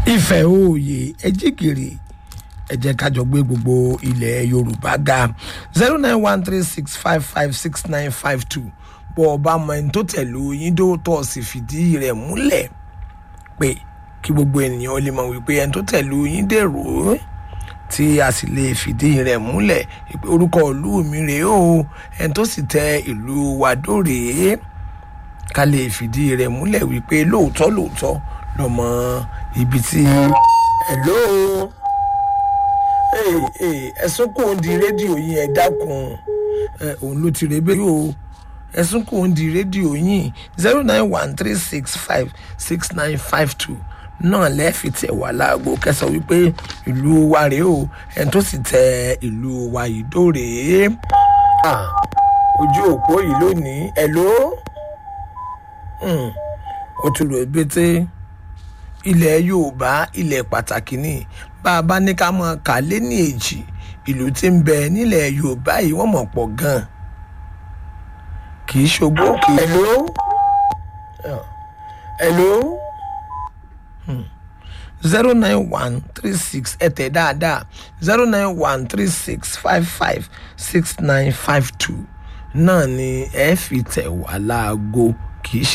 ìfẹ́ òòyè ẹ̀jígìrì ẹ jẹ́ ká jọ gbé gbogbo ilẹ̀ yorùbá ga zero nine one three six five five six nine five two bọ́ ọ bá mọ ẹni tó tẹ̀lé yín tó tọ̀ sí fìdí rẹ̀ múlẹ̀ pé kí gbogbo ènìyàn lè mọ̀ wípé ẹni tó tẹ̀lé yín dèrò tí a sì lè fìdí rẹ̀ múlẹ̀ pé orúkọ ìlú mi rèé o ẹni tó sì tẹ ìlú wa dóòrè ká lè fìdí rẹ̀ múlẹ̀ wípé lóòótọ́ lóòótọ́ lọ́mọ ibi tí hello ẹ̀sùn kò ń di rédíò yín ẹ dákun òun ló ti rebe yóò ẹ̀sùn kò ń di rédíò yín zero nine one three six five six nine five two náà lẹ́ẹ̀fì tẹ̀ wá láago kẹsàn wípé ìlú wa rèé o ẹni tó sì tẹ ìlú wa yìí dóòrè ojú òpó yìí lónìí hello ó ti rò ebété ilẹ̀ yorùbá ilẹ̀ pàtàkì ni bá a bá ní ká mọ kà lé ní èjì ìlú tí ń bẹ nílẹ̀ yorùbá yìí wọ́n mọ̀ pọ̀ gan-an kì í ṣogbó kì í. hello hello zero nine one three six ẹ tẹ̀ dáadáa zero nine one three six five five six nine five two náà ni ẹ fi tẹ̀ wá láago kì í ṣe.